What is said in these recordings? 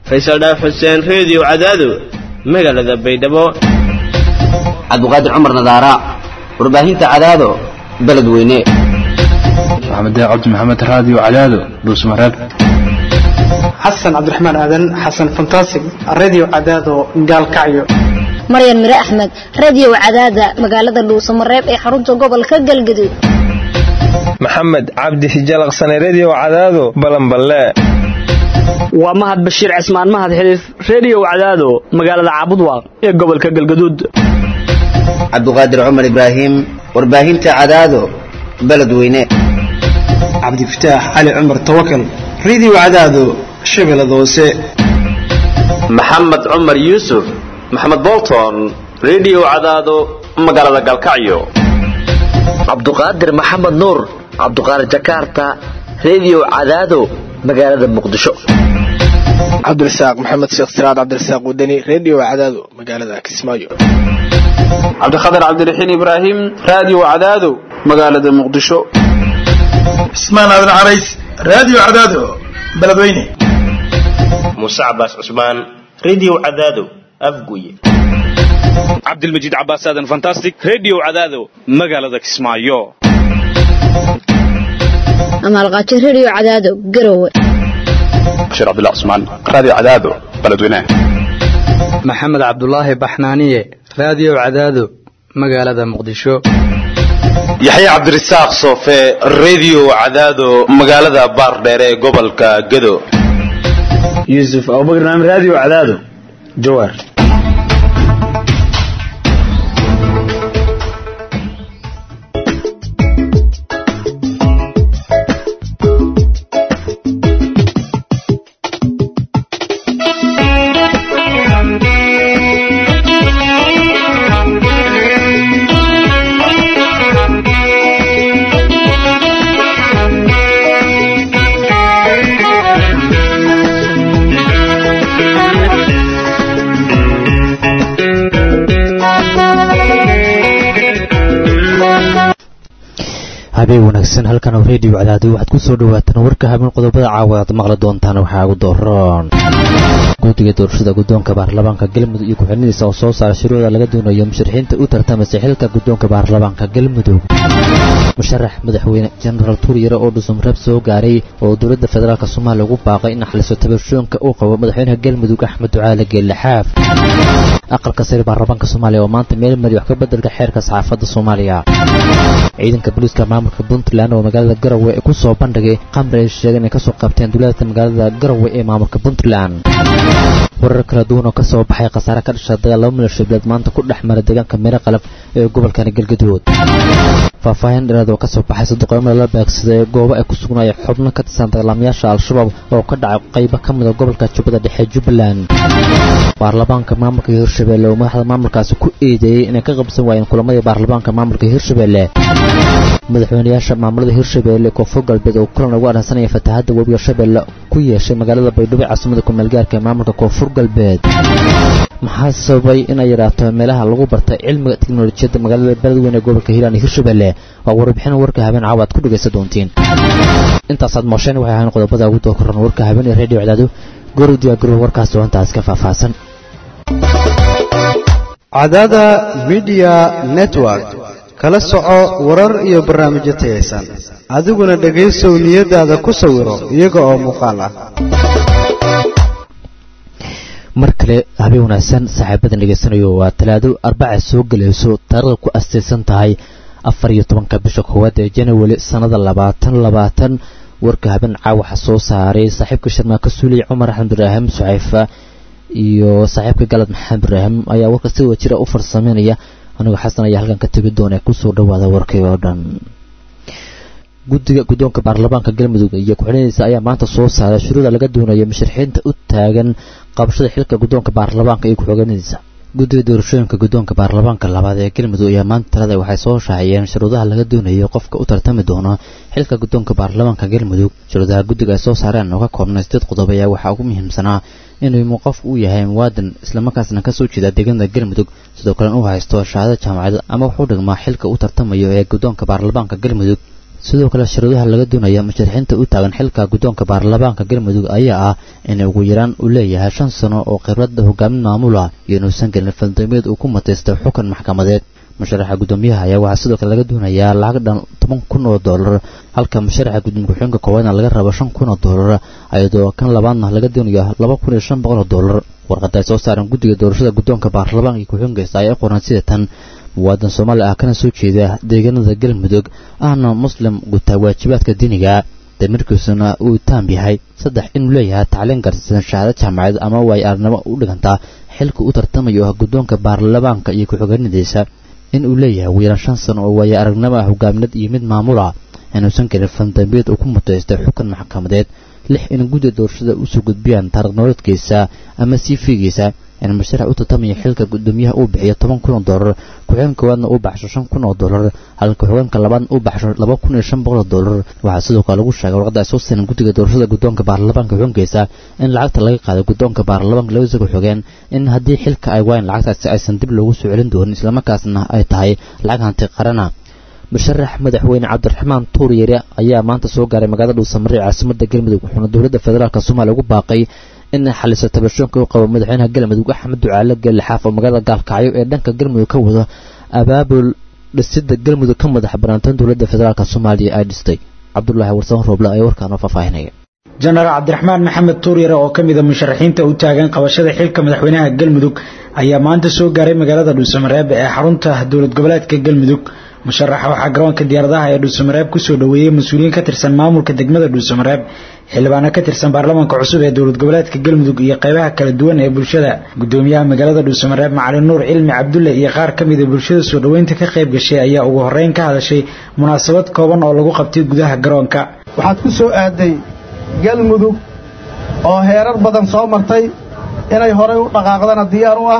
faysal dhaaf xuseen reediyo cadaado magaalada baydhabo cabdiqaadir cumar nadaara warbaahinta cadaado beledweyne maxamed cabdi maxamed raadiyo cadaado dhuusmareeb xasan cabdiraxmaan aadan xasan fantasig radio cadaado gaalkacyo maryan mire axmed radio cadaada magaalada dhuusamareeb ee xarunta gobolka galgaduud maxamed cabdi hijalaqsane redio cadaado balanballe waa mahad bashiir cismaan mahad xiliif redio cadaado magaalada caabudwaaq ee gobolka galgaduud cabdiqaadir cumar ibraahim warbaahinta cadaado beledweyne cabdifataax cali cumar tawakal radio cadaado shabeellada hoose maxamed cumar yuusuf maxamed bolton redio cadaado magaalada galkacyo cabduqaadir maxamed nuur cabduqaadir jakarta redio cadaado magaalada muqdisho cabdirasaaq maxamed sheekh siraad cabdirasaaq wadani redio cadaado magaalada kismaayo cabdikhatar cabdiraxiin ibraahim radio cadaado magaalada muqdisho cismaan aadan carays radio cadaado beledweyne muuse cabaas cusmaan redio cadaado afguye cabdilmajiid cabaas aadan fantastic redio cadaado magaalada kismaayo amaalqaajo redio cadaado garowe bashiir cabdullah cusmaan radio cadaado beledweyne maxamed cabdulaahi baxnaaniye radio cadaado magaalada muqdisho yaxya cabdirasaaq soofe redio cadaado magaalada baardheere ee gobolka gado yuusuf abubakar naam radio cadaado jawaar habeen wanaagsan halkan oo reediyo cadaado waxaad ku soo dhawaataan warka habeen qodobada caawa aad maqli doontaan waxaa ugu dooran guddiga doorashada guddoonka baarlamaanka galmudug iyo ku-xilnidiisa oo soo saara shuruucda laga doonayo musharaxiinta u tartamasa xilka guddoonka baarlamaanka galmudug musharax madaxweyne jenaraal tuuryare oo dhusumreeb soo gaaray oo dowladda federaalk soomaaliya ugu baaqay in xaliso tabashoonka uu qabo madaxweynaha galmudug axmed ducaale geellaxaaf aqalka sare baarlamaanka soomaaliya oo maanta meel mari wax ka beddelka xeerka saxaafadda soomaaliya ciidanka booliiska maamulka puntland oo magaalada garowe ee ku soo bandhigay qamri ay sheegeen inay ka soo qabteen duulaadka magaalada garowe ee maamulka puntland warar kala duwan oo ka soo baxay khasaare ka dhasha dagaal laba milyan shibleed maanta ku dhex mara deegaanka meero qalab ee gobolkani galgaduud faahfaahin dheeraad oo ka soo baxay saduqoomada la beegsaday goobo ay ku sugnaaya xubno ka tirsan dagaalamayaasha al-shabaab oo ka dhacay qaybo ka mid a gobolka jubbada dhexe jubbaland baarlamaanka maamulka hirshabelle oo madaxda maamulkaasi ku eedeeyey inay ka qabsan waayeen kulamadii baarlamaanka maamulka hirshabelle madaxweynayaasha maamulada hirshabelle koonfur galbeed oo kulan ugu adhansanaya fatahaadda webiga shabeelle ku yeeshay magaalada baydhabo caasimada kumeelgaarka ee maamulka koonfur galbeed maxaa sababay inay yaraato meelaha lagu bartay cilmiga teknolojiyadda magaalada beledweyne ee gobolka hiiraan iyo hirshabelle waa warbixin warka habeen caawa aad ku dhegaysan doontiin intaasaad moosheen waxay ahayn qodobada ugu dookoran warka habeen ee redio cadaado goru diyaagaro warkaas oo intaas ka faahfaahsan cadaada midiya network kala soco warar iyo barnaamijyo tayaysan adiguna dhegaysow niyadaada ku sawiro iyaga oo muuqaal ah mar kale habeen wanaagsan saaxiibadan dhegaysanayo waa talaado arbaca soo gelayso taarikhda ku astaysan tahay afar iyo tobanka bisha koowaad ee janawari sannada labaatan labaatan warka habeen caawaxa soo saaray saaxiibka sharmaaka suuliy cumar axmed ibraahim sucayfa iyo saaxiibka galad maxamed ibraahim ayaa warka si wada jira u farsameynaya anigoo xasan ayaa halkan ka tegi doona kusoo dhawaada warkii oo dhan guddiga guddoonka baarlamaanka galmudug iyo ku-xilinidiisa ayaa maanta soo saaray shuruuda laga doonayo musharaxiinta u taagan qabashada xilka guddoonka baarlamaanka iyo ku-xigeenadiisa guddiga doorashooyinka guddoonka baarlamaanka labaad ee galmudug ayaa maanta talada waxay soo shaaciyeen shuruudaha laga doonayo qofka u tartami doono xilka guddoonka baarlamaanka galmudug shuruudaha guddiga ay soo saareen oo ka koobnay sideed qodob ayaa waxaa ugu muhiimsanaa inuu qof uu yahay muwaadan islamarkaasna kasoo jeeda deegaanada galmudug sidoo kalena uu haysto shahaado jaamacadeed ama wuxuu dhigmaa xilka u tartamayo ee guddoonka baarlamaanka galmudug sidoo kale shuruudaha laga doonaya musharaxiinta u taagan xilka guddoonka baarlamaanka galmudug ayaa ah in ugu yaraan uu leeyahay shan sano oo khibradda hogaamin maamula iyo inuusan gelin faldambeed uu ku mataystay xukun maxkamadeed musharaxa guddoomiyaha ayaa waxaa sidoo kale laga doonayaa lacag dhan toban kun oo doolar halka musharaxa gudoomiye ku-xigeenka koowaadna laga rabo shan kun oo doolar ayadoo kan labaadna laga doonayo laba kun iyo shan boqol oo doolar warqada ay soo saaran guddiga doorashada guddoonka baarlamaanka iyo ku-xigeenkiisa ayaa qoran sida tan muwaadan soomaali ah kana soo jeeda deegaanada galmudug ahna muslim gutaa waajibaadka diiniga damirkiisuna uu taam yahay saddex inuu leeyahay tacliin garsiisan shahaado jaamacadeed ama waay aragnimo u dhigantaa xilka u tartamayo ah guddoonka baarlamaanka iyo ku-xigeenadiisa in uu leeyahay ugu yaraan shan sano oo waayo aragnimo ah hogaamineed iyo mid maamula inuusan gelin fandambeed uu ku mutaystay xukun maxkamadeed lix in gudda doorashada usoo gudbiyaan taariikh nololeedkiisa ama siifigiisa in musharax u tartamaya xilka gudoomiyaha uu bixiyo toban kun oo doolar ku-xigeen koowaadna uu baxsho shan kun oo doolar halka ku-xigeenka labaadna uu baxsho laba kun iyo shan boqol oo doolar waxaa sidoo kale lagu sheegay warqadda ay soo siran guddiga doorashada guddoonka baarlamaanka xukunkiisa in lacagta laga qaaday guddoonka baarlamaanka labadiisa ku-xigeen in haddii xilka ay waayeen lacagtaasi aysan dib loogu soo celin doonin islamarkaasna ay tahay lacag hanti qarana musharax madaxweyne cabdiraxmaan tuuryare ayaa maanta soo gaaray magaalada dhuusamare caasimada galmudug wuxuuna dowladda federaalk soomaaliya ugu baaqay in xaliso tabashoonka u qabo madaxweynaha galmudug axmed ducaale geelle xaaf oo magaalada gaalkacyo ee dhanka galmudug ka wado abaabul dhisida galmudug ka madax banaantan dowladda federaalk soomaaliya ay dhistay cabdulaahi warsan rooble ayaa warkaanoo faahfaahinaya jenaraal cabdiraxmaan maxamed tuuryare oo ka mid a musharaxiinta u taagan qabashada xilka madaxweynaha galmudug ayaa maanta soo gaaray magaalada dhuusamareeb ee xarunta dowlad goboleedka galmudug musharaxa waxaa garoonka diyaaradaha ee dhuusamareeb kusoo dhoweeyey mas-uuliyiin ka tirsan maamulka degmada dhuusamareeb xildhibaano ka tirsan baarlamaanka cusub ee dowlad goboleedka galmudug iyo qaybaha kala duwan ee bulshada gudoomiyaha magaalada dhuusamareeb macalin nuur cilmi cabdulle iyo qaar ka mid a bulshada soo dhoweynta ka qayb gashay ayaa ugu horreyn ka hadashay munaasabad kooban oo lagu qabtay gudaha garoonka waxaad ku soo aaday galmudug oo heerar badan soo martay inay horay u dhaqaaqdana diyaar u ah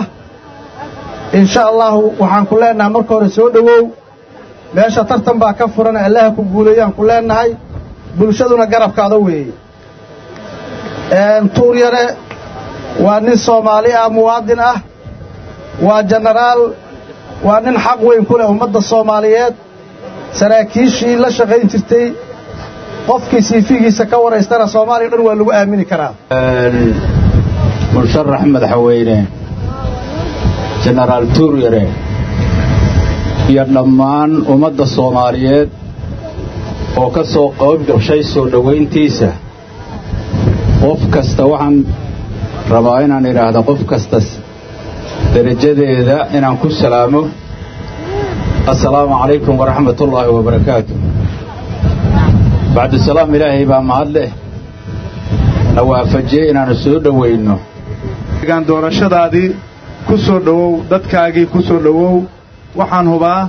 insha allahu waxaan ku leennahay marka hore soo dhowow meesha tartan baa ka furan allaha ku guuleeyaan ku leennahay bulshaduna garabkaada weeye tuuryare waa nin soomaali ah muwaadin ah waa jenaraal waa nin xaq weyn ku leh ummadda soomaaliyeed saraakiishii la shaqayn jirtay qofkii siifigiisa ka waraystana soomaaliya dhan waa lagu aamini karaa musharax madaxweyne jenaraal tuuryare iyo dhammaan ummadda soomaaliyeed oo ka soo qayb gashay soo dhowayntiisa qof kasta waxaan rabaa inaan idhaahda qof kasta derajadeeda inaan ku salaamo assalaamu calaykum waraxmatullaahi wabarakaatu bacdusalaam ilaahay baa mahad leh na waafajiyey inaannu soo dhowayno gaan doorashadaadii ku soo dhowow dadkaagii ku soo dhowow waxaan hubaa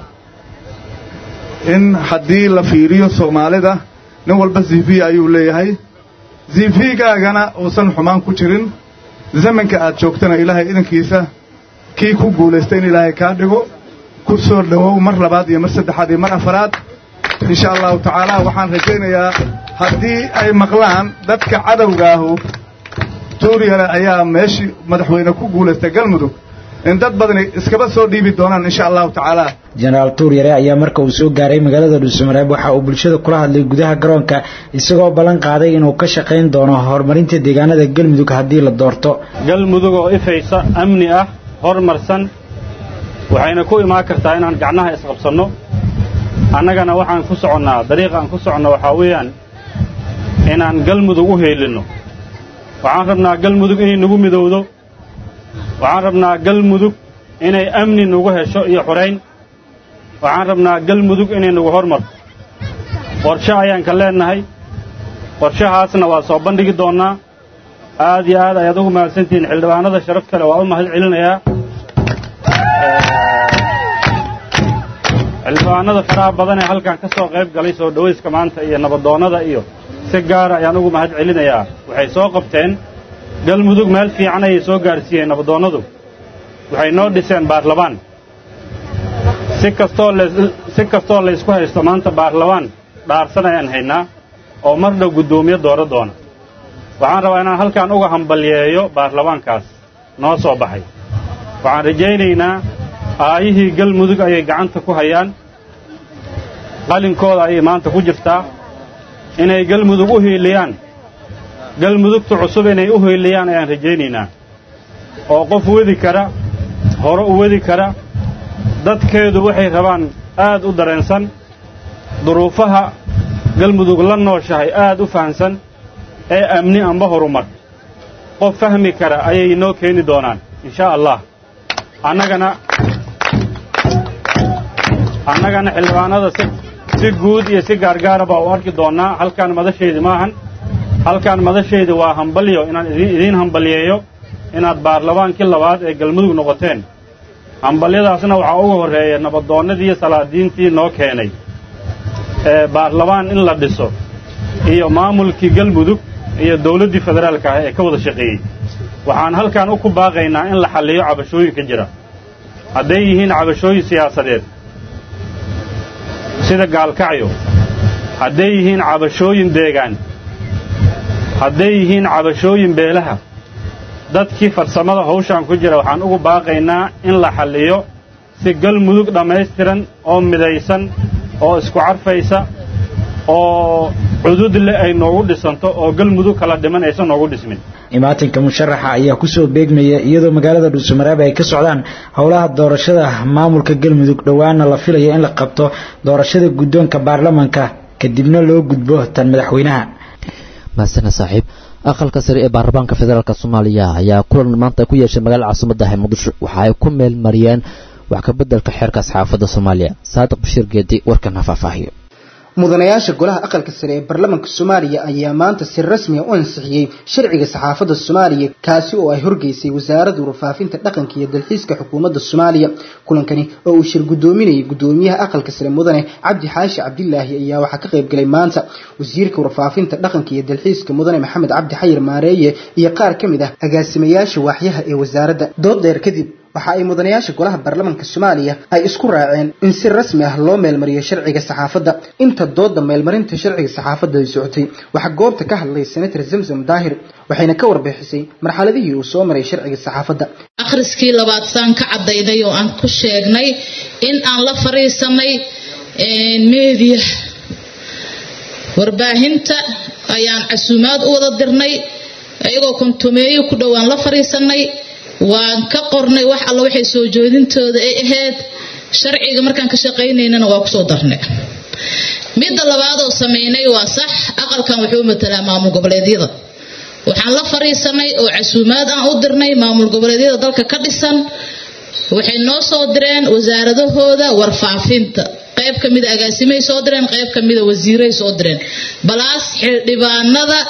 in haddii la fiiriyo soomaalida nin walba zifiya ayuu leeyahay zifigaagana uusan xumaan ku jirin zamanka aad joogtana ilaahay idankiisa kii ku guulaysta in ilaahay kaa dhigo ku soo dhowow mar labaad iyo mar saddexaad iyo mar afaraad insha allahu tacaala waxaan rajaynayaa haddii ay maqlaan dadka cadowgaahu tuuryare ayaa meeshii madaxweyne ku guulaysta galmudug in dad badani iskaba soo dhiibi doonaan insha allahu tacaala jenaraal tuuryare ayaa marka uu soo gaaray magaalada dhuusamareeb waxa uu bulshada kula hadlay gudaha garoonka isagoo ballan qaaday inuu ka shaqayn doono horumarinta deegaanada galmudug haddii la doorto galmudug oo ifaysa amni ah horumarsan waxayna ku imaan kartaa inaan gacnaha isqabsanno annagana waxaan ku soconnaa dariiqa aan ku soconno waxaa weeyaan inaan galmudug u heelinno waxaan rabnaa galmudug inay nagu midowdo waxaan rabnaa galmudug inay amni nagu hesho iyo xurayn waxaan rabnaa galmudug inay nagu hormarto qorshe ayaan ka leennahay qorshahaasna waa soo bandhigi doonnaa aad iyo aad ayaad ugu mahadsantihiin xildhibaanada sharaf kale waa u mahad celinayaa xildhibaanada faraha badan ee halkan ka soo qayb galay soo dhowayska maanta iyo nabadoonnada iyo si gaara ayaan ugu mahad celinayaa waxay soo qabteen galmudug meel fiican ayay soo gaarsiiyeen nabadoonnadu waxay noo dhiseen baarlamaan si kastoo si kastoo laysku haysto maanta baarlamaan dhaarsan ayaan haynaa oo mar dhow guddoomiye dooro doona waxaan rabaa inaan halkan uga hambalyeeyo baarlamaankaas noo soo baxay waxaan rajaynaynaa aayihii galmudug ayay gacanta ku hayaan qalinkooda ayay maanta ku jirtaa inay galmudug u hiiliyaan galmudugta cusub inay u hiiliyaan ayaan rajaynaynaa oo qof wedi kara hore u wedi kara dadkeedu waxay rabaan aad u dareensan duruufaha galmudug la nooshahay aad u fahamsan ee amni amba horumar qof fahmi kara ayay inoo keeni doonaan inshaa allah annagana annagana xildhibaanada si si guud iyo si gaargaara baa u arki doonnaa halkaan madashaydi maahan halkaan madashaydi waa hambalyo inaan idin idiin hambalyeeyo inaad baarlamaankii labaad ee galmudug noqoteen hambalyadaasna waxaa uga horreeya nabadoonnadii iyo salaadiintii noo keenay ee baarlamaan in la dhiso iyo maamulkii galmudug iyo dawladdii federaalka ah ee ka wada shaqeeyey waxaan halkaan u ku baaqaynaa in la xalliyo cabashooyinka jira hadday yihiin cabashooyin siyaasadeed sida gaalkacyo hadday yihiin cabashooyin deegaan hadday yihiin cabashooyin beelaha dadkii farsamada hawshaan ku jira waxaan ugu baaqaynaa in la xalliyo si galmudug dhammaystiran oo midaysan oo isku carfaysa oo cudud leh ay noogu dhisanto oo galmudug kala dhiman aysan noogu dhismin imaatinka musharaxa ayaa kusoo beegmaya iyadoo magaalada dhuusamareeb ay ka socdaan howlaha doorashada maamulka galmudug dhowaana la filayo in la qabto doorashada guddoonka baarlamanka kadibna loo gudbo tan madaxweynaha mahasana saaxiib aqalka sare ee baarlamaanka federaalk soomaaliya ayaa kulan maanta ku yeeshay magaalada caasimaddaha muqdisho waxa ay ku meel mariyeen wax ka beddelka xeerka saxaafadda soomaaliya saadiq bashiir geedi warkan ha faahfaahiyo mudanayaasha golaha aqalka sare ee baarlamaanka soomaaliya ayaa maanta si rasmiya u ansixiyey sharciga saxaafadda soomaaliya kaasi oo ay horgeysay wasaaradda warfaafinta dhaqanka iyo dalxiiska xukuumadda soomaaliya kulankani oo uu shir guddoominayay guddoomiyaha aqalka sare mudane cabdi xaashi cabdilaahi ayaa waxaa ka qayb galay maanta wasiirka warfaafinta dhaqanka iyo dalxiiska mudane maxamed cabdi xayir maareeye iyo qaar ka mid ah agaasimayaasha waaxyaha ee wasaaradda dood dheer kadib waxa ay mudanayaasha golaha baarlamaanka soomaaliya ay isku raaceen in si rasmi ah loo meelmariyo sharciga saxaafadda inta dooda meelmarinta sharciga saxaafadda ay socotay waxaa goobta ka hadlay senator zamzam daahir waxayna ka warbixisay marxaladihii uu soo maray sharciga saxaafadda akhriskii labaad saan ka caddaynay oo aan ku sheegnay in aan la fariisanay meediya warbaahinta ayaan casuumaad u wada dirnay iyagoo kontumeeyo ku dhowaan la fariisanay waan ka qornay wax alla waxay soo joodintooda ay ahayd sharciga markaan ka shaqaynaynana waa kusoo darnay midda labaadoo samaynay waa sax aqalkan wuxuu matalaa maamul goboleedyada waxaan la fariisanay oo casuumaad aan u dirnay maamul goboleedyada dalka ka dhisan waxay noo soo direen wasaaradahooda warfaafinta qayb ka mida agaasimay soo direen qayb ka mida wasiiray soo direen balaas xildhibaanada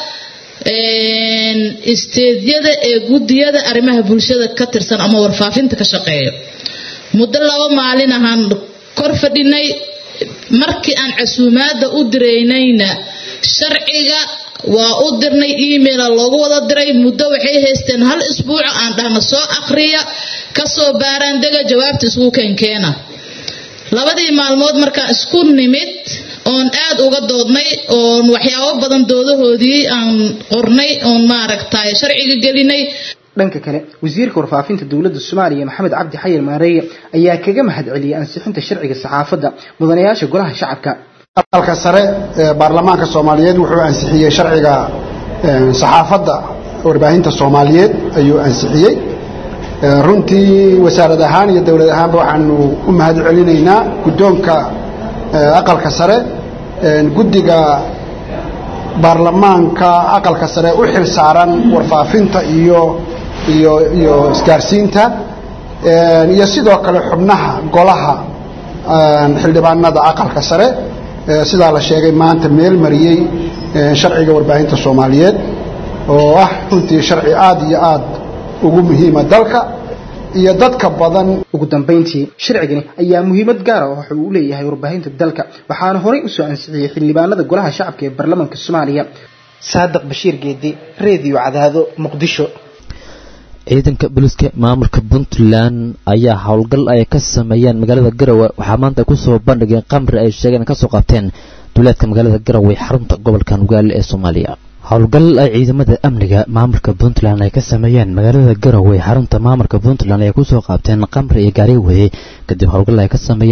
isteedyada ee gudiyada arrimaha bulshada ka tirsan ama warfaafinta ka shaqeeyo muddo laba maalin ahaan kor fadhinay markii aan casuumaadda u diraynayna sharciga waa u dirnay emaila loogu wada diray muddo waxay haysteen hal isbuuco aan dhahna soo akhriya kasoo baaraan dega jawaabta isku keenkeena labadii maalmood markaan isku nimid oon aad uga doodnay oon waxyaabo badan doodahoodii aan qornay oon maaragtay sharciga gelinay dhanka kale wasiirka warfaafinta dowladda soomaaliya maxamed cabdi xayir maareeye ayaa kaga mahadceliyey ansixinta sharciga saxaafadda mudanayaasha golaha shacabka aqalka sare ee baarlamaanka soomaaliyeed wuxuu ansixiyey sharciga saxaafadda warbaahinta soomaaliyeed ayuu ansixiyey runtii wasaarad ahaan iyo dowlad ahaanba waxaanu u mahad celinaynaa guddoonka aqalka sare guddiga baarlamaanka aqalka sare u xil saaran warfaafinta iyo iyo iyo isgaarsiinta iyo sidoo kale xubnaha golaha xildhibaanada aqalka sare sidaa la sheegay maanta meel mariyey sharciga warbaahinta soomaaliyeed oo ah runtii sharci aad iyo aad ugu muhiima dalka iyo dadka badan ugu dambayntii sharcigani ayaa muhiimad gaara oo waxa uu u leeyahay warbaahinta dalka waxaana horey usoo ansixiyey xildhibaanada golaha shacabka ee baarlamaanka soomaaliya saadiq bashiir geedi reediyo cadaado muqdisho ciidanka booliska maamulka puntland ayaa howlgal ay ka sameeyeen magaalada garowe waxaa maanta kusoo bandhigeen qamri ay sheegeen kasoo qabteen duleedka magaalada garowe xarunta gobolka nugaale ee soomaaliya howlgal ay ciidamada amniga maamulka puntland ay ka sameeyeen magaalada garowe xarunta maamulka puntland ay kusoo qaabteen qamri iyo gaari weye kadib howlgal ay ka sameeyeen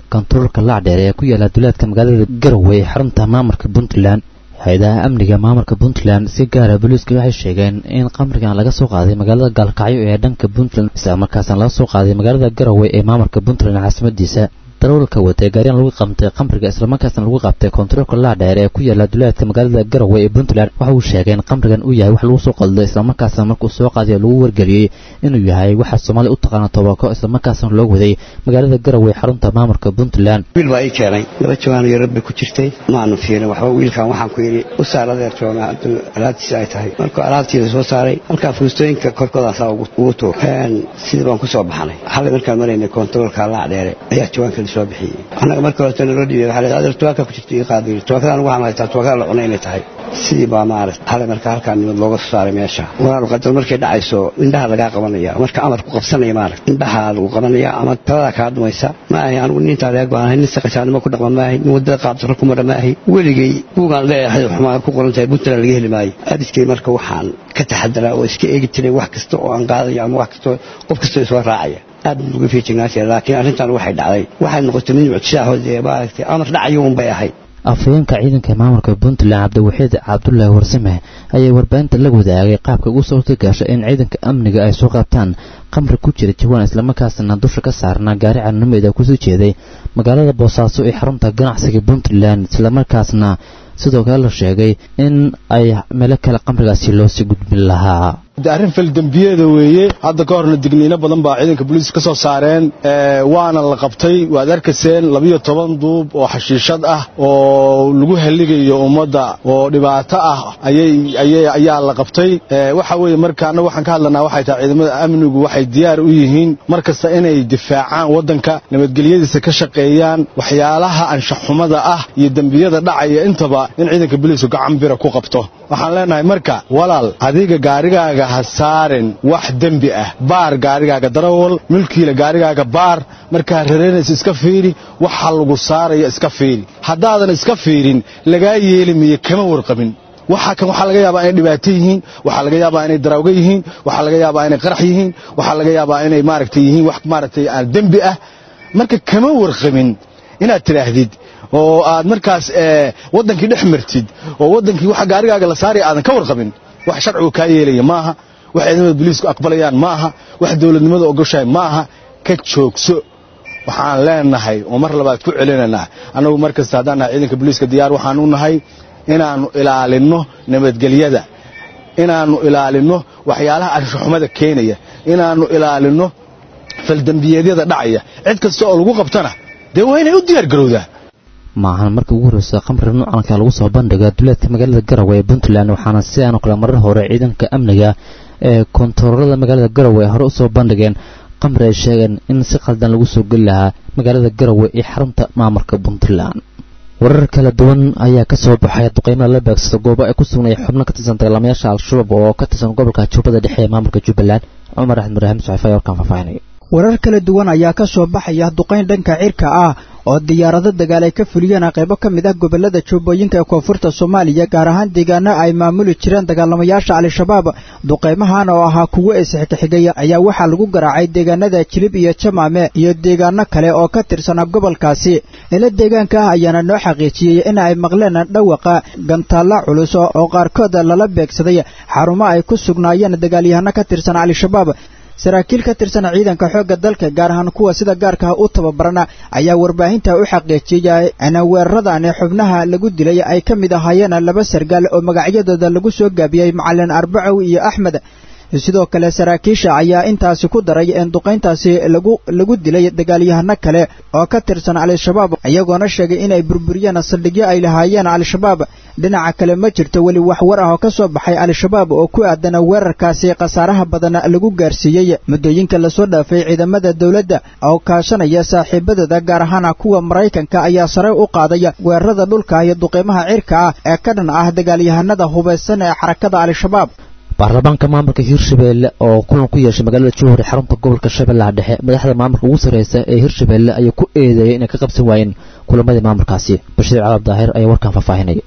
kontaroolka laacdheer ee ku yaala duleedka magaalada garowe ee xarunta maamulka puntland hay-adaha amniga maamulka puntland si gaara booliiska waxay sheegeen in qamrigan laga soo qaaday magaalada gaalkacyo ee dhanka puntland isla markaasna laga soo qaaday magaalada garowe ee maamulka puntland caasimadiisa darawalka watay gaariyan lagu qabtay qamriga islamarkaasna lagu qabtay kontaroolka laadheer ee ku yaala duleedka magaalada garowe ee puntland waxa uu sheegay in qamrigan uu yahay wax lagu soo qaldo islamarkaasna markuu soo qaadiyo lagu wargeliyey inuu yahay waxa soomaaliya u taqaana tobako islamarkaasna loo waday magaalada garowe xarunta maamulka puntland wiil baa ii keenay laba jawaan iyo rabbi ku jirtay maanu fiirin waxba wiilkan waxaan ku yidhi u saar adeer jooga hadduu alaabtiisa ay tahay markuu alaabtiida soo saaray halkaa fuustooyinka korkoodaasaa ugu tuur sidii baan ku soo baxnay xalay markaan maraynay kontaroolka laacdheere ayaa jawaanka soo bixiyey annaga marka horeta naloo dhiibay waxaa la adeer tuwaaka ku jirta ii qaadiyo tuwaakadaan ugu hamaytaa tuwaakada la cunay inay tahay sidii baa maaragt xalay marka halkaa nimad looga soo saaray meesha walaal qadar markay dhacayso indhaha lagaa qabanaya marka amar ku qabsanaya maaragt indhaha lagu qabanaya ama taladaa kaa dhumaysa ma ahay anigu nintaa laga go-aanahay nin saqajaanimo ku dhaqma maahay nin wadada qaabdaro ku mara maahay weligay buugaan leeyahay xumaa ku qoran tahay puntland laga heli maayo abidkay marka waxaan ka taxadaraa oo iska eegi jiray wax kasta oo aan qaadayo ama wax kasta qof kastoo isoo raacaya aad baan uga feejignaa jira laakiin arrintan waxay dhacday waxay noqotay mid mucjisaahood ee maaragtay amar dhacayo un bay ahayd afhayeenka ciidanka maamulka puntland cabdiwaxiid cabdullaahi warsame ayaa warbaahinta la wadaagay qaabka ugu suurta gashay in ciidanka amniga ay soo qaabtaan qamri ku jira jawaan islamarkaasna dusha ka saarnaa gaari canameeda kusoo jeeday magaalada boosaaso ee xarunta ganacsiga puntland islamarkaasna sidoo kale la sheegay in ay meelo kale qamrigaasi loosii gudbin lahaa arrin faldembiyeeda weeye hadda ka horna digniino badan baa ciidanka booliiska ka soo saareen waana la qabtay waad arkayseen labiyo toban duub oo xashiishad ah oo lagu heligayo ummadda oo dhibaato ah ayaa la qabtay waxa weeye marka annaga waxaan ka hadlanaa waxay tahay ciidamada amnigu waxay diyaar u yihiin mar kasta inay difaacaan waddanka nabadgelyadiisa ka shaqeeyaan waxyaalaha anshaxumada ah iyo dembiyada dhacaya intaba in ciidanka booliisku gacan bira ku qabto waxaan leenahay marka walaal adiga gaarigaaga ha saarin wax dembi ah baar gaarigaaga darawal milkiila gaarigaaga baar markaa rareynaysa iska fiiri waxa lagu saaraya iska fiiri haddaadan iska fiirin lagaa yeeli miyo kama warqabin waxa kan waxaa laga yaabaa inay dhibaato yihiin waxaa laga yaabaa inay darawga yihiin waxaa laga yaabaa inay qarax yihiin waxaa laga yaabaa inay maaragtay yihiin wax maaragtay aan dembi ah marka kama warqabin inaad tidhaahdid oo aad markaas waddankii dhex martid oo waddankii waxa gaarigaaga la saaraya aadan ka warqabin wax sharcigu kaa yeelaya maaha wax ciidamada booliisku aqbalayaan maaha wax dowladnimada ogoshahay maaha ka joogso waxaan leenahay oo mar labaad ku celinaynaa annagu mar kasta haddaan nahay ciidanka booliiska diyaar waxaan u nahay inaannu ilaalinno nabadgelyada inaannu ilaalinno waxyaalaha anshaxumada keenaya inaannu ilaalinno faldembiyeedyada dhacaya cid kasta oo lagu qabtana dee waa inay u diyaar garowdaa maahan markii ugu horreysa qamri nuucanka lagu soo bandhiga duleedka magaalada garowe ee puntland waxaana sidaanoo kale marar hore ciidanka amniga ee kontaroolada magaalada garowe ay hore usoo bandhigeen qamri ay sheegeen in si qaldan lagu soo geli lahaa magaalada garowe ee xarunta maamulka puntland warar kala duwan ayaa ka soo baxay duqeymaha la beegsada goobo ay ku sugnaya xubno ka tirsan dagaalamayaasha al-shabaab oo ka tirsan gobolka jubbada dhexe ee maamulka jubbaland cumar axmed ibraahim saxiifa ayaa warkaan faahfaahinaya warar kala duwan ayaa ka soo baxaya duqayn dhanka cirka ah oo diyaarado dagaal ay ka fuliyeen qaybo ka mid ah gobolada jubbooyinka ee koonfurta soomaaliya gaar ahaan deegaano ay maamuli jireen dagaalamayaasha al-shabaab duqaymahan oo ahaa kuwo isxigxigay ayaa waxaa lagu garaacay deegaanada jilib iyo jamaame iyo deegaano kale oo ka tirsanaa gobolkaasi ila deegaanka ah ayaana noo xaqiijiyey in ay maqleen dhawaqa gantaalla culus oo qaarkood lala beegsaday xarumo ay ku sugnaayeen dagaalyahano ka tirsan al-shabaab saraakiil ka tirsan ciidanka xoogga dalka gaar ahaan kuwa sida gaarka u tababarana ayaa warbaahinta u xaqiijiyay in weeraradan xubnaha lagu dilay ay ka mid ahaayeen laba sargaal oo magacyadooda lagu soo gaabiyey macalin arbacow iyo axmed sidoo kale saraakiisha ayaa intaasi ku daray in duqayntaasi lagu lagu dilay dagaalyahano kale oo ka tirsan al-shabaab iyagoona sheegay inay burburiyeen saldhigyo ay lahaayeen al-shabaab dhinaca kale ma jirto weli wax war ah oo ka soo baxay al-shabaab oo ku aadan weerarkaasi khasaaraha badan lagu gaarsiiyey muddooyinka lasoo dhaafay ciidamada dowladda oo kaashanaya saaxiibadooda gaar ahaan kuwa maraykanka ayaa sare u qaaday weerarada dhulka iyo duqeymaha cirka ah ee ka dhan ah dagaalyahanada hubaysan ee xarakada al-shabaab baarlamaanka maamulka hirshabeelle oo kulan ku yeeshay magaalada jowhar ee xarunta gobolka shabeellaha dhexe madaxda maamulka ugu sarreysa ee hirshabeelle ayaa ku eedeeyay inay ka qabsan waayeen kulamadii maamulkaasi bashiir calaab daahir ayaa warkan faahfaahinaya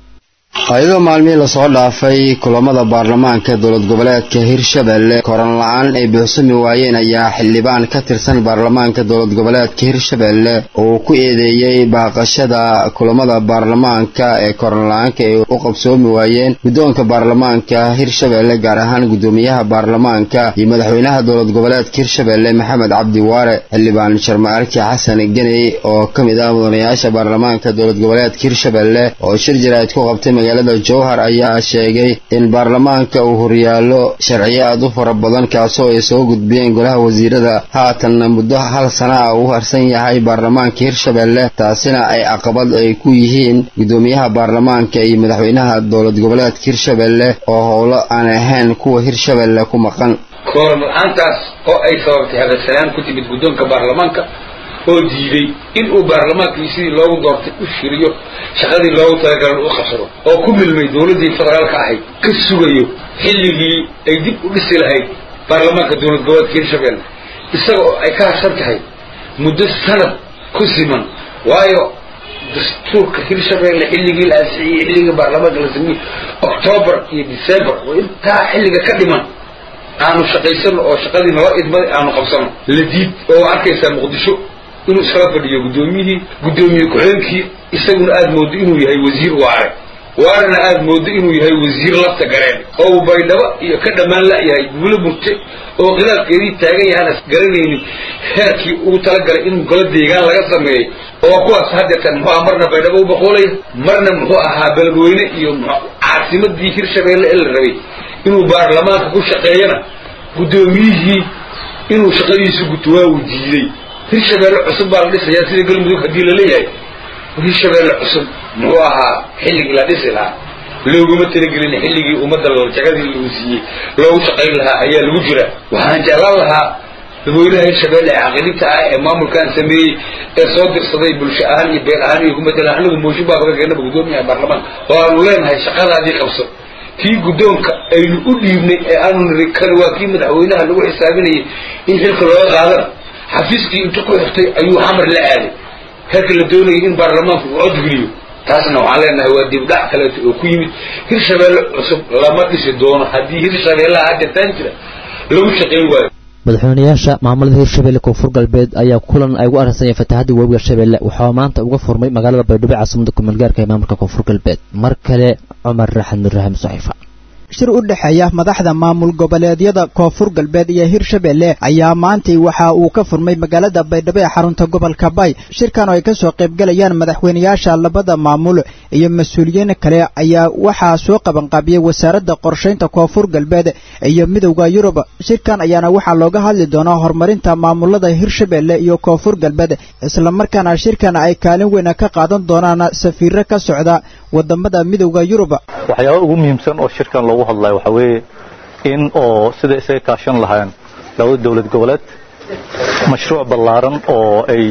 ayadoo maalmihii lasoo dhaafay kulamada baarlamaanka dowlad goboleedka hirshabelle koran la-aan ay buuxsami waayeen ayaa xildhibaan ka tirsan baarlamaanka dowlad goboleedka hirshabelle uu ku eedeeyey baaqashada kulamada baarlamaanka ee koran la-aanka ay u qabsoomi waayeen guddoonka baarlamaanka hirshabelle gaar ahaan guddoomiyaha baarlamaanka iyo madaxweynaha dowlad goboleedka hirshabelle maxamed cabdi waare xildhibaan sharmaarki xasan geney oo ka mid ah mudanayaasha baarlamaanka dowlad goboleedka hirshabelle oo shir jaraa'id ku qabtay magaalada jowhar ayaa sheegay in baarlamaanka uu horyaallo sharciyo aad u fara badan kaasoo ay soo gudbiyeen golaha wasiirada haatanna muddo hal sana ah uu harsan yahay baarlamaanka hirshabelle taasina ay caqabad ay ku yihiin guddoomiyaha baarlamaanka iyo madaxweynaha dowlad goboleedka hirshabelle oo howlo aan ahayn kuwa hirshabelle ku maqan kooram la-aantaas oo ay sababtay hadalsanaan ku timid guddoonka baarlamaanka oo diiday in uu baarlamaankii sidii loogu doortay u shiriyo shaqadii loogu talagalan u qabsado oo ku milmay dowladdii federaalka ahayd ka sugayo xilligii ay dib u dhisi lahayd baarlamaanka dowlad goboleedka hirshabelle isaga oo ay ka harsan tahay muddo sanad ku siman waayo dastuurka hirshabelle xilligii la ansixiyey xilligii baarlamaanka la sameeyey octoobar iyo december oo intaa xilliga ka dhiman aanu shaqaysano oo shaqadii nala idmaday aanu qabsano la diid oo arkaysaa muqdisho inuu iskala fadhiyo guddoomiyihii guddoomiye ku-xigeenkii isaguna aada moodo inuu yahay wasiir waare waarena aada moodo inuu yahay wasiir lafta gareen oo uu baydhabo iyo ka dhammaan la-yahay guulo murte oo khilaafkeedii taagan yahaana garanaynin heerkii ugu talagalay in golo deegaan laga sameeyey oo kuwaas haddeetan muxuu aha marna baydhabo u baqoolaya marna muxuu ahaa beledweyne iyo caasimadii hirshabeelle ee la rabay inuu baarlamaanka ku shaqeeyana guddoomiyihii inuu shaqadiisu guto waa uu diiday hirshabeelle cusub baa la dhisayaa sida galmudug haddii la leeyahay hirshabeelle cusub muxuu ahaa xilligii la dhisi lahaa looguma talagelin xilligii ummadda jagadii lagu siiyey loogu shaqayn lahaa ayaa lagu jira waxaan jeclaan lahaa dadweynaha hirshabeelle ee caqidinta ah ee maamulkan sameeyey ee soo dirsaday bulsho ahaan iyo beel ahaan iyo ku matalan anigu mooshin baa kaga keenaba guddoomiyaha baarlamaanka oo aanu leenahay shaqadaadii qabso kii guddoonka aynu u dhiibnay ee aanu niri kan waa kii madaxweynaha lagu xisaabinayay in xilka looga qaadana xafiiskii intu ku xirtay ayuu xamar la aaday heerka la doonayay in baarlamaanku uu codgeliyo taasna waxaan leenahay waa dibdhac kaleeto oo ku yimid hirshabeelle cusub lama dhisi doono haddii hirshabeellaha haddeetaan jira lagu shaqayn waayo madaxweynayaasha maamulada hirshabelle koonfur galbeed ayaa kulan ay ugu arrinsanayeen fatahaddii webiga shabeelle waxaa maanta uga furmay magaalada baydhabo caasimada kumeelgaarka ee maamulka koonfur galbeed mar kale cumar raxad nurraahim saxiifa shir u dhexeeya madaxda maamul goboleedyada koonfur galbeed iyo hirshabelle ayaa maantay waxa uu ka furmay magaalada baydhabo ee xarunta gobolka bay shirkan oo ay ka soo qaybgalayaan madaxweynayaasha labada maamul iyo mas-uuliyiin kale ayaa waxaa soo qabanqaabiyey wasaaradda qorshaynta koonfur galbeed iyo midowda yurub shirkan ayaana waxaa looga hadli doonaa horumarinta maamulada hirshabelle iyo koonfur galbeed islamarkaana shirkan ay kaalin weyn ka qaadan doonaan safiiro ka socda wadamada midowda yurub waxyaaba ugu muhiimsan oo shirkan loogu hadlayo waxaa weeye in oo sida isaga kaashan lahayn labada dowlad goboleed mashruuc ballaaran oo ay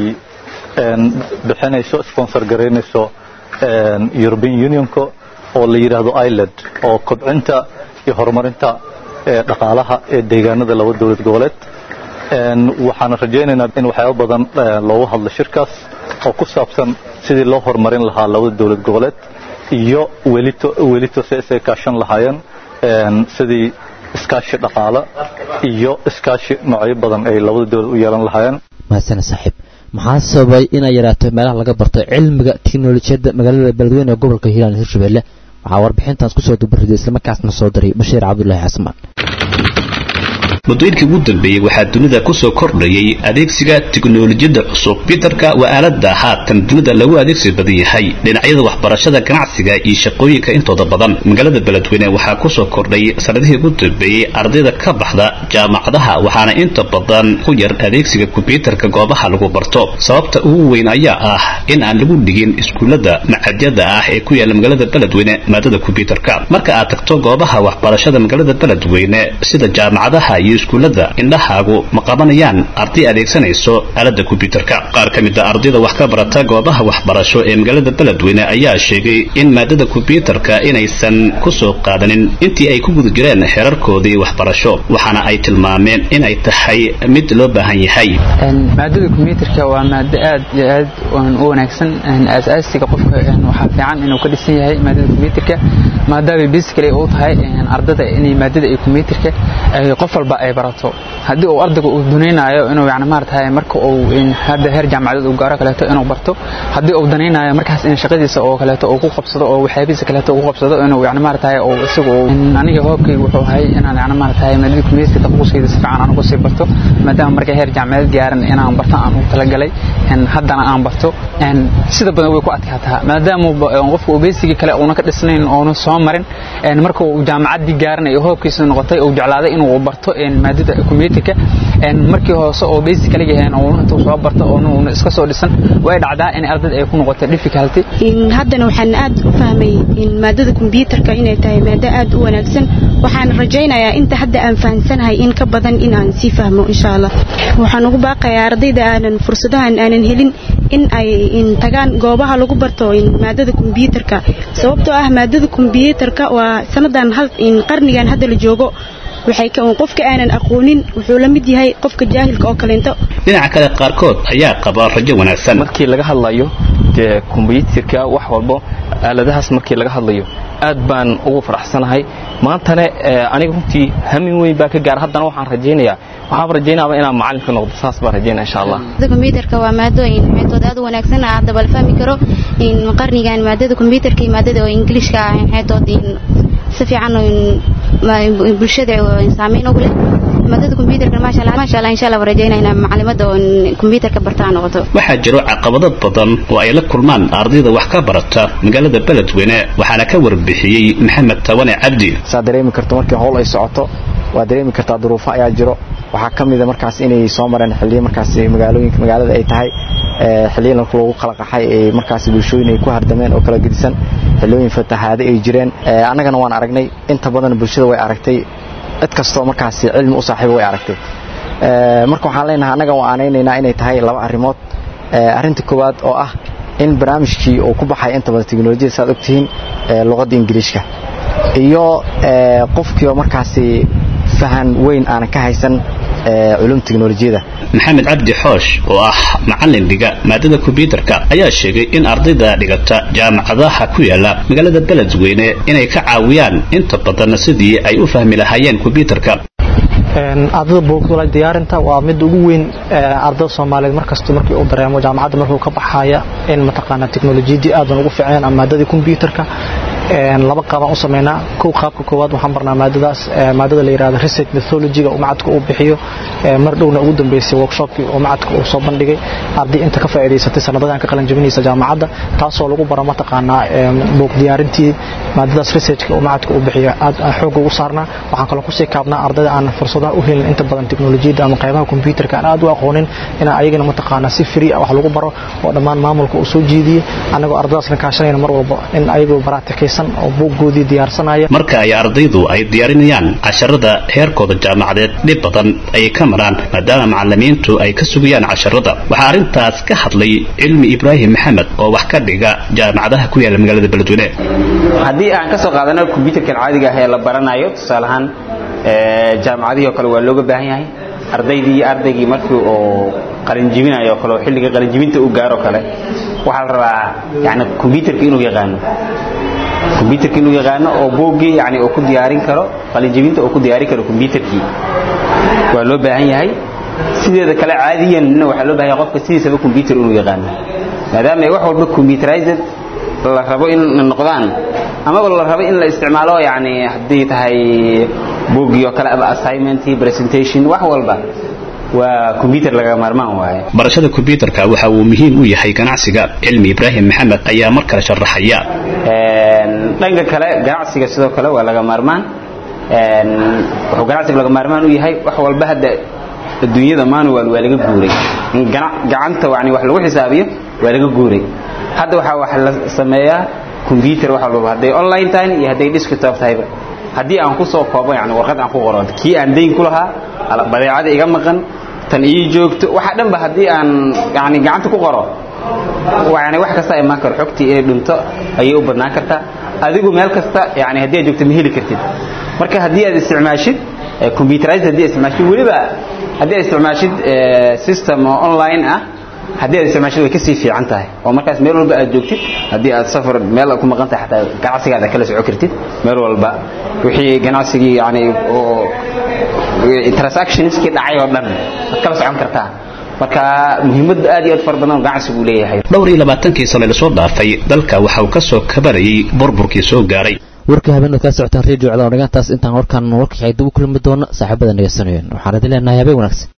bixinayso sponsor garaynayso european unionka oo la yidhaahdo iland oo kobcinta iyo horumarinta dhaqaalaha ee deegaanada laba dowlad goboleed waxaan rajaynaynaa in waxyaaba badan loogu hadlo shirkaas oo ku saabsan sidii loo horumarin lahaa labada dowlad goboleed iyo welito welito si isaga kaashan lahaayeen sidii iskaashi dhaqaale iyo iskaashi noocyo badan ay labada dowlad u yeelan lahaayeen mahadsan saaxiib maxaa sababay inay yaraato meelaha laga barto cilmiga tiknolojiyadda magaalada beledweyne ee gobolka hiiraan hirshabelle waxaa warbixintaas kusoo dubariday islamarkaasna soo diray bashiir cabdulaahi xasmaan muddooyinkii ugu dambeeyey waxaa dunida ku soo kordhayay adeegsiga tiknolojiyadda cusub biterka waa aaladda haatan dunida lagu adeegsi badan yahay dhinacyada waxbarashada ganacsiga iyo shaqooyinka intooda badan magaalada beledweyne waxaa ku soo kordhay sanadihii ugu dambeeyey ardayda ka baxda jaamacadaha waxaana inta badan ku yar adeegsiga kombyuutarka goobaha lagu barto sababta ugu weyn ayaa ah in aan lagu dhigin iskuullada macadyada ah ee ku yaala magaalada beledweyne maadada kombyuutarka marka aad tagto goobaha waxbarashada magaalada beledweyne sida jaamacadaha iyo iskuullada indhahaagu ma qabanayaan arday adeegsanayso aaladda kombyuutarka qaar ka mid a ardayda wax ka barata goobaha waxbarasho ee magaalada beledweyne ayaa sheegay in maadada kombyuutarka inaysan ku soo qaadanin intii ay ku guda jireen xeerarkoodii waxbarasho waxaana ay tilmaameen in ay tahay mid loo baahan yahay maadada kombyuutarka waa maado aad iyo aad u wanaagsan asaasiga qofka waxaa fiican inuu ka dhisan yahay maadada kombyuutarka maadaama basically uu tahay ardada inay maadada ay kombyuutarka qof walba ay barato haddii uu ardayga uu danaynayo inuu yani maaratahay marka uu hadda heer jaamacadeed uu gaaro kaleeto inuu barto haddii uu danaynayo markaas in shaqadiisa oo kaleeto uu ku qabsado oo waxyaabihiisa kaleeto uu ku qabsado inuu yani maaratahay uu isagu aniga hoobkayga wuxuu ahay inaan yani maaratahay maadada kombyuutarka takhasuskayda si fiican aan uga sii barto maadaama marka heer jaamacadeed gaaran inaan barto aan ugu talagalay haddana aan barto sida badan way ku adkaataa maadaama qofka uu beesigii kale uuna ka dhisnayn oona soo marin marka uu jaamacaddii gaaranayo hoobkiisa noqotay uu jeclaaday inuu barto maadada kombyuutarka markii hoose oo beesi kala yahayn oo intuu soo barto oo iska soo dhisan way dhacdaa in ardayda ay ku noqoto difficulty haddana waxaan aad u fahmay in maadada kombyuutarka inay tahay maado aad u wanaagsan waxaan rajaynayaa inta hadda aan fahansanahay in ka badan in aan sii fahmo insha allah waxaan ugu baaqayaa ardayda aanan fursadahan aanan helin in ay tagaan goobaha lagu barto maadada kombyuutarka sababtoo ah maadada kombyuutarka waa sanadan qarnigan hadda la joogo waxay qofka aanan aqoonin wuxuu la mid yahay qofka jaahilka oo kaleento dhinaca kale qaarkood ayaa qaba rajo wanaagsan markii laga hadlayo dee kombyuutarka wax walbo aaladahaas markii laga hadlayo aad baan ugu faraxsanahay maantana aniga runtii hamin weyn baa ka gaara haddana waxaan rajaynayaa waxaan rajaynaaba inaan macallin ka noqdo saas baan rajaynaya insha allah kombyuutarka waa maado xeetood aad u wanaagsan ah hadda bal fahmi karo in qarnigan maadada kombyuutarka iyo maadada oo ingiliishka ah xeetood si fiican bulshada saameyn ugu leh maadada kombyuutarka maasha allah maasha allah insha allah rajaynaa inaan macallimada oo kombyuutarka bartaa noqoto waxaa jiro caqabado badan oo ay la kulmaan ardayda wax ka barata magaalada beledweyne waxaana ka warbixiyey maxamed tawane cabdi saa dareemi karto markii howl ay socoto waa dareemi kartaa duruufo ayaa jiro waxaa ka mida markaas inay soo mareen xilliyo markaas magaalooyinka magaalada ay tahay xilliyo lagu kala qaxay ee markaas bulshooyin ay ku hardameen oo kala gedisan xillooyin fatahaade ay jireen annagana waan aragnay inta badan bulshada way aragtay cid kastoo markaas cilmi u saaxiiba way aragtay marka waxaan leenahay annaga waan aanaynaynaa inay tahay laba arrimood arrinta koowaad oo ah in barnaamijkii uu ku baxay inta badan teknolojiyada saad ogtihiin luqadda ingiliishka iyo qofkiioo markaasi fahan weyn aanan ka haysan culum teknolojiyada maxamed cabdi xoosh oo ah macallin dhiga maadada kombyuutarka ayaa sheegay in ardayda dhigata jaamacadaha ku yaala magaalada beledweyne inay ka caawiyaan inta badan sidii ay u fahmi lahaayeen kombyuutarka ardada buugdula diyaarinta waa mid ugu weyn ardada soomaaliyeed markasta markii uu dareemo jaamacadda markuu ka baxaya in mataqaana teknolojiyadii aad ugu ficeen ama maadadii kombyuutarka laba qaabaan u sameynaa kow qaabka koowaad waxaan barnaa maadadaas maadada la yidhahdo research methodology-ga uu macadka uu bixiyo mar dhowna ugu dambeysay workshopkii uu macadka uu soo bandhigay arday inta ka faa'iidaysatay sanadadan ka qalin jabinaysa jaamacadda taasoo lagu baro mataqaanaa buug diyaarintii maadadaas researchka uu macadka uu bixiyo aad xoog ugu saarnaa waxaan kaloo kusii kaabnaa ardayda aan fursadaha u helin inta badan teknolojiyadda ama qaybaha kombyuutarka aan aad u aqoonin inaan ayagana mataqaanaa si free ah wax lagu baro oo dhammaan maamulka uu soo jeediyey annagoo ardadaasna kaashanayna mar walba in ayagoo baraatikaysan oo buuggoodii diyaarsanaya marka ay ardaydu ay diyaarinayaan casharada heerkooda jaamacadeed dhib badan ayay ka maraan maadaama macalimiintu ay ka sugayaan casharada waxaa arrintaas ka hadlay cilmi ibraahim maxamed oo wax ka dhiga jaamacadaha ku yaala magaalada beledweyne haddii aan ka soo qaadano kombyuutarkan caadiga ah ee la baranayo tusaale ahaan jaamacadihii oo kale waa looga baahan yahay ardaydii iyo ardaygii markii uu qalinjibinayo oo kale oo xilliga qalinjibinta uu gaaro kale waxaa la rabaa yani kombyuutarka inuu yaqaano kombyuutarka inuu yaqaano oo buuggii yani uu ku diyaarin karo qalinjibinta uu ku diyaarin karo kombyuutarkii waa loo baahan yahay sideeda kale caadiyanna waxaa loo baahan yahay qofka sidiisaba kombyuutar inuu yaqaano maadaama ay wax walba computerized la rabo in noqdaan amaba la rabo in la isticmaalo yani haddii tahay buuggii oo kale ama assignmentii presentation wax walba waa combyutar laga maarmaan waaye barashada kombyuutarka waxa uu muhiim u yahay ganacsiga cilmi ibraahim maxamed ayaa mar kale sharaxaya dhanka kale ganacsiga sidoo kale waa laga maarmaan wuxuu ganacsiga laga maarmaan u yahay wax walba hadda adduunyada manual waa laga guuray gacanta yani wax lagu xisaabiyo waa laga guuray hadda waxaa wax la sameeyaa combyutar wax walba hadday online tahay iyo hadday desktop tahayba haddii aan ku soo koobo yani warqad aan ku qoro kii aan dayn ku lahaa badeecada iga maqan tan ii joogto waxa dhanba haddii aan yani gacanta ku qoro yani wax kasta imaan karo xogtii inay dhunto ayay u badnaan kartaa adigu meel kasta yani haddii aad joogto ma heli kartid marka haddii aad isticmaashid computerized haddii aad isticmaashid weliba haddii aad isticmaashid system oo online ah haddii aad isticmaashid way kasii fiican tahay oo markaas meel walba aad joogtid haddii aad safar meel ku maqan tahay xataa ganacsigaada kala soco kartid meel walba wixii ganacsigii yani oo transactionskii dhacay oo dhan waad kala socon kartaa marka muhiimad aad iyo aad fara badan oo ganacsigu leeyahay dhowr iyo labaatankii sano lasoo dhaafay dalka waxa uu ka soo kabarayay burburkii soo gaaray warka habeenaad kaa socotaan redio cadaw dhigantaas intaan warkaan warka xigay dib u kulmi doono saaxiibada nageysanayeen waxaan idin leenahay habeen wanaagsan